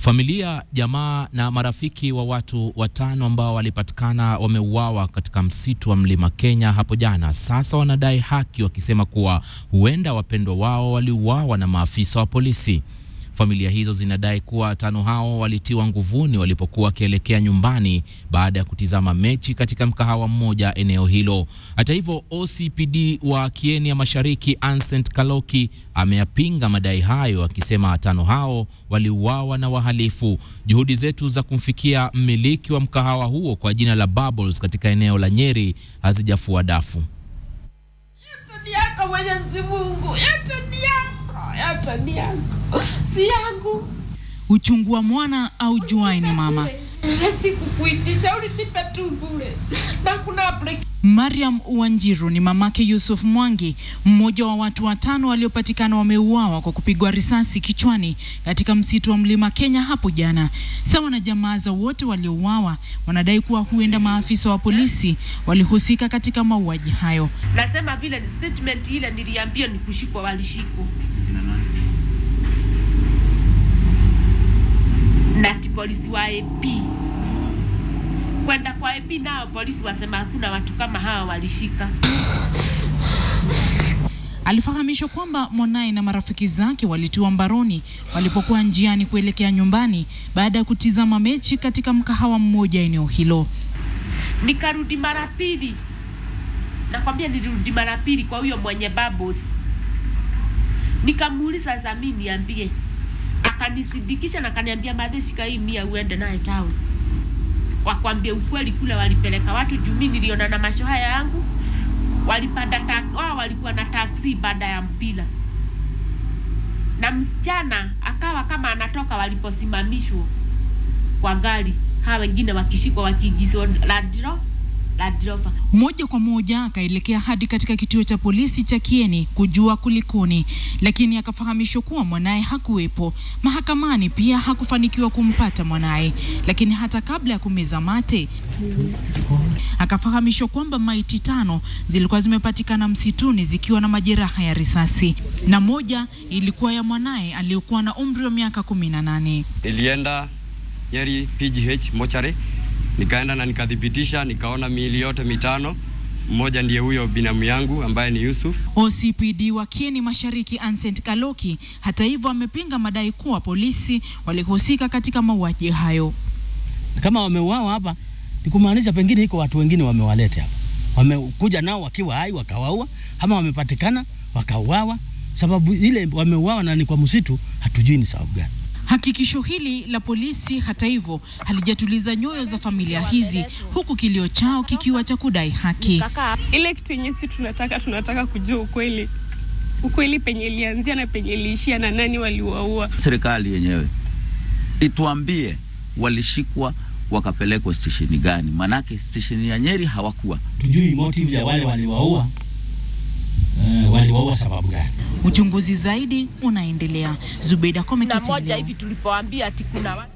Familia, jamaa na marafiki wa watu watano ambao walipatikana wameuawa katika msitu wa Mlima Kenya hapo jana sasa wanadai haki, wakisema kuwa huenda wapendwa wao waliuawa na maafisa wa polisi. Familia hizo zinadai kuwa watano hao walitiwa nguvuni walipokuwa wakielekea nyumbani baada ya kutizama mechi katika mkahawa mmoja eneo hilo. Hata hivyo, OCPD wa Kieni ya Mashariki Ancent Kaloki ameyapinga madai hayo akisema watano hao waliuawa na wahalifu. Juhudi zetu za kumfikia mmiliki wa mkahawa huo kwa jina la Bubbles katika eneo la Nyeri hazijafua dafu. Yote ni yako Mwenyezi Mungu, yote ni yako, yote ni yako, si yangu. Uchungu wa mwana au juai ni mama. Sikukuitisha, ulinipe tu bure na kuna break. Mariam Wanjiru ni mamake Yusuf Mwangi, mmoja wa watu watano waliopatikana wameuawa kwa kupigwa risasi kichwani katika msitu wa Mlima Kenya hapo jana. Sawa na jamaa za wote waliouawa, wanadai kuwa huenda maafisa wa polisi walihusika katika mauaji hayo. Nasema vile ni statement ile niliambia ni kushikwa, walishikwa na ati polisi wa AP kwenda kwa AP, nao polisi wasema hakuna watu kama hawa walishika. Alifahamishwa kwamba mwanaye na marafiki zake walitiwa mbaroni walipokuwa njiani kuelekea nyumbani baada ya kutizama mechi katika mkahawa mmoja eneo hilo. Nikarudi mara pili, nakwambia nilirudi mara pili kwa huyo mwenye Bubbles, nikamuuliza sasa, mimi niambie, akanisidikisha na akaniambia, madhe, shika hii mia uende naye town wakwambie ukweli, kule walipeleka watu juu mimi niliona na macho haya yangu, walipanda taksi, wao walikuwa na taksi baada ya mpira, na msichana akawa kama anatoka waliposimamishwa kwa gari, hawa wengine wakishikwa wakiingizwa Land Ro- Land Rover. Moja kwa moja akaelekea hadi katika kituo cha polisi cha Kieni kujua kulikoni, lakini akafahamishwa kuwa mwanaye hakuwepo. Mahakamani pia hakufanikiwa kumpata mwanaye, lakini hata kabla ya kumeza mate akafahamishwa kwamba maiti tano zilikuwa zimepatikana msituni zikiwa na majeraha ya risasi, na moja ilikuwa ya mwanaye aliyekuwa na umri wa miaka kumi na nane. Nilienda Nyeri PGH mochari, nikaenda na nikathibitisha, nikaona miili yote mitano. Mmoja ndiye huyo binamu yangu ambaye ni Yusuf. OCPD wa Kieni Mashariki Ancent Kaloki hata hivyo amepinga madai kuwa polisi walihusika katika mauaji hayo. kama wameuawa hapa ni kumaanisha pengine iko watu wengine wamewaleta hapa, wamekuja nao wakiwa hai wakawaua, ama wamepatikana wakauawa. Sababu ile wameuawa na ni kwa msitu, hatujui ni sababu gani. Hakikisho hili la polisi hata hivyo halijatuliza nyoyo za familia hizi, huku kilio chao kikiwa cha kudai haki. ile kitu yenye si tunataka tunataka kujua ukweli ukweli penye ilianzia na penye iliishia na nani waliwaua serikali yenyewe ituambie walishikwa wakapelekwa stesheni gani, manake stesheni ya Nyeri hawakuwa. Tujui motive ya wale waliwaua, uh, waliwaua sababu gani? Uchunguzi zaidi unaendelea. Zubeida Kome, Na KTN moja leo. hivi tulipoambia ati kuna watu